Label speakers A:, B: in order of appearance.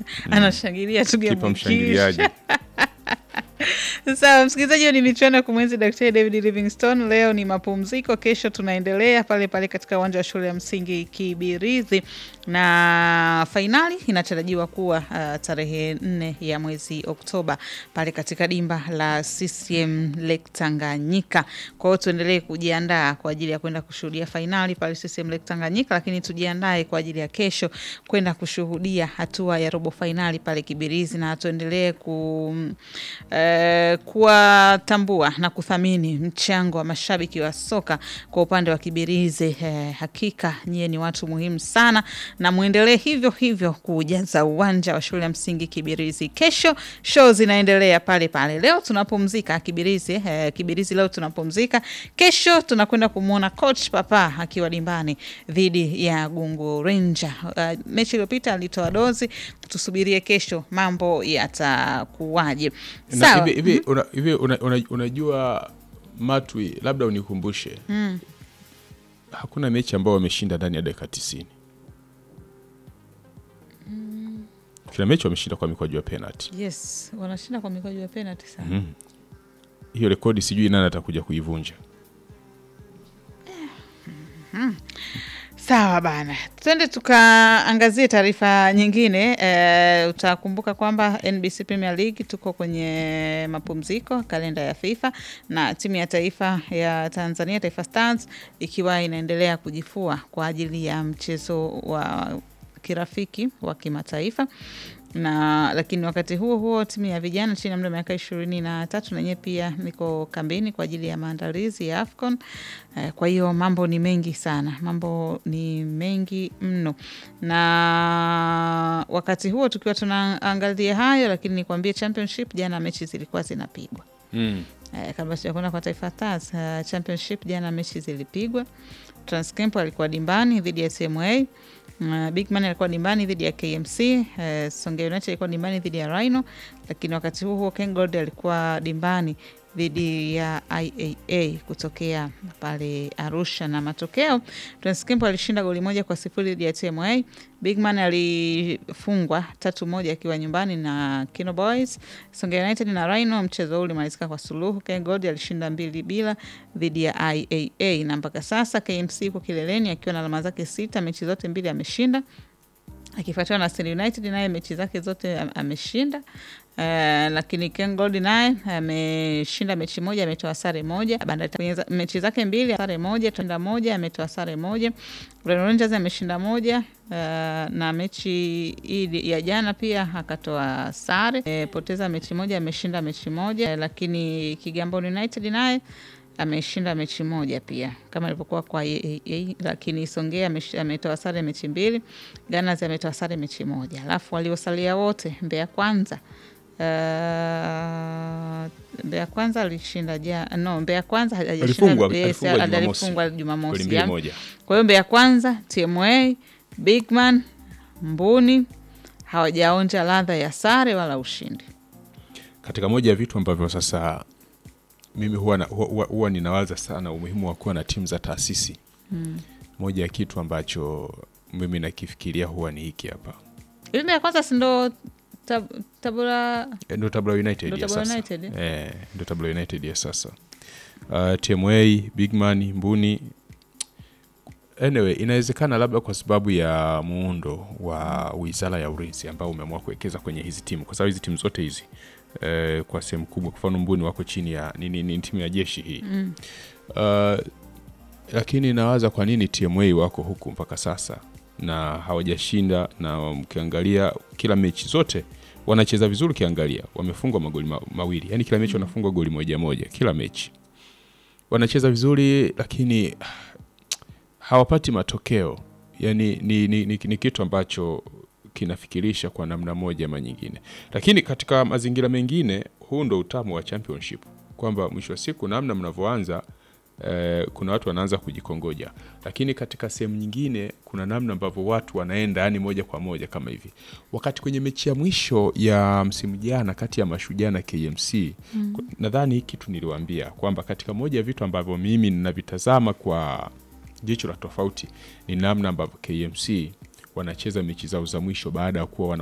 A: anashangilia tu game
B: kipa
A: ikiisha.
B: mshangiliaji
A: Sawa msikilizaji, hiyo ni michuano ya kumwenzi Daktari David Livingstone. Leo ni mapumziko, kesho tunaendelea pale pale katika uwanja wa shule ya msingi Kibirizi, na fainali inatarajiwa kuwa uh, tarehe nne ya mwezi Oktoba pale katika dimba la CCM Lake Tanganyika. Kwa hiyo tuendelee kujiandaa kwa ajili ya kwenda kushuhudia fainali pale CCM Lake Tanganyika, lakini tujiandae kwa ajili ya kesho kwenda kushuhudia hatua ya robo fainali pale Kibirizi, na tuendelee ku eh, kuwatambua na kuthamini mchango wa mashabiki wa soka kwa upande wa Kibirizi. Eh, hakika nyie ni watu muhimu sana, na mwendelee hivyo hivyo kujaza uwanja wa shule ya msingi Kibirizi. Kesho show zinaendelea pale pale. Leo tunapumzika Kibirizi, eh, Kibirizi leo tunapumzika. Kesho tunakwenda kumwona coach Papa akiwa dimbani dhidi ya Gungu Ranger. Uh, mechi iliyopita alitoa dozi, tusubirie kesho mambo yatakuwaje.
B: Na
A: Sawa.
B: hivi hivi una- hivi una- una- unajua matwi labda unikumbushe hakuna mechi ambao wameshinda ndani ya dakika tisini kila mechi wameshinda kwa mikwaju ya penalty
A: Yes, wanashinda kwa mikwaju ya penalty sana.
B: hiyo rekodi sijui nani atakuja kuivunja
A: Sawa bana, twende tukaangazie taarifa nyingine. E, utakumbuka kwamba NBC Premier League tuko kwenye mapumziko, kalenda ya FIFA na timu ya taifa ya Tanzania Taifa Stars ikiwa inaendelea kujifua kwa ajili ya mchezo wa kirafiki wa kimataifa na lakini wakati huo huo timu ya vijana chini ya umri wa miaka ishirini na tatu na yenyewe pia niko kambini kwa ajili ya maandalizi ya AFCON. Eh, Kwa hiyo mambo ni mengi sana, mambo ni mengi mno, na wakati huo tukiwa tunaangalia hayo, lakini nikwambie championship, jana mechi zilikuwa zinapigwa
B: mm.
A: Eh, kabla sijakwenda kwa Taifa Stars uh, championship jana mechi zilipigwa. Transcamp alikuwa dimbani dhidi ya TMA. Uh, Bigman alikuwa dimbani dhidi ya KMC. Uh, Songea United alikuwa dimbani dhidi ya Rhino, lakini wakati huo huo Kengold alikuwa dimbani dhidi ya IAA kutokea pale Arusha, na matokeo Transcamp alishinda goli moja kwa sifuri dhidi ya TMA. Bigman alifungwa tatu moja akiwa nyumbani na Kino Boys. Songea United na Rhino, mchezo huu ulimalizika kwa suluhu. KenGold alishinda mbili bila dhidi ya IAA, na mpaka sasa KMC yuko kileleni akiwa na alama zake sita, mechi zote mbili ameshinda akifuatiwa na Stand United naye mechi zake zote am- ameshinda. Uh, lakini Ken Gold naye ameshinda mechi moja, ametoa sare moja. Bandari kwenye za- mechi zake mbili sare moja, tenda moja, ametoa sare moja. Rhino Rangers ameshinda moja uh, na mechi hii ya jana pia akatoa sare e, poteza mechi moja, ameshinda mechi moja. Eh, lakini Kigamboni United naye ameshinda mechi moja pia kama ilivyokuwa kwa AAA, lakini Songea amesh- ametoa sare mechi mbili, Gunners ametoa sare mechi moja, alafu waliosalia wote Mbeya Kwanza Uh, Mbeya Kwanza alishinda ja no, Mbeya Kwanza hajashinda-
B: Alifungwa-
A: yes,
B: alifungwa Jumamosi.
A: alifungwa
B: goli
A: Jumamosi.
B: mbili
A: ya.
B: moja
A: Kwa hiyo Mbeya Kwanza, TMA, Bigman, Mbuni hawajaonja ladha ya sare wala ushindi.
B: katika moja ya vitu ambavyo sasa mimi huwa, na, huwa, huwa, huwa ninawaza sana umuhimu wa kuwa na timu za taasisi mm. moja ya kitu ambacho mimi nakifikiria huwa ni hiki hapa
A: Hivi Mbeya Kwanza si ndo tab, Tabora
B: Eh, ndo Tabora United
A: Ndo
B: ya
A: Tabora
B: sasa
A: United, eh?
B: eh, ndo Tabora United ya sasa uh, TMA Bigman Mbuni anyway inawezekana labda kwa sababu ya muundo wa wizara ya ulinzi ambao umeamua kuwekeza kwenye hizi timu kwa sababu hizi timu zote hizi eh, kwa sehemu kubwa kwa mfano Mbuni wako chini ya ni, ni, ni timu ya jeshi hii mm. uh, lakini nawaza kwa nini TMA wako huku mpaka sasa na hawajashinda na ukiangalia kila mechi zote wanacheza vizuri ukiangalia wamefungwa magoli ma mawili yani kila mechi wanafungwa goli moja moja kila mechi wanacheza vizuri lakini ah, hawapati matokeo yani ni, ni, ni, ni kitu ambacho kinafikirisha kwa namna moja ama nyingine lakini katika mazingira mengine huu ndo utamu wa championship kwamba mwisho wa siku namna mnavyoanza eh, kuna watu wanaanza kujikongoja lakini katika sehemu nyingine kuna namna ambavyo watu wanaenda yani moja kwa moja kama hivi wakati kwenye mechi ya mwisho ya msimu jana kati ya mashujaa na kmc mm. nadhani hii kitu niliwaambia kwamba katika moja ya vitu ambavyo mimi ninavitazama kwa jicho la tofauti ni namna ambavyo kmc wanacheza mechi zao za mwisho baada ya kuwa wana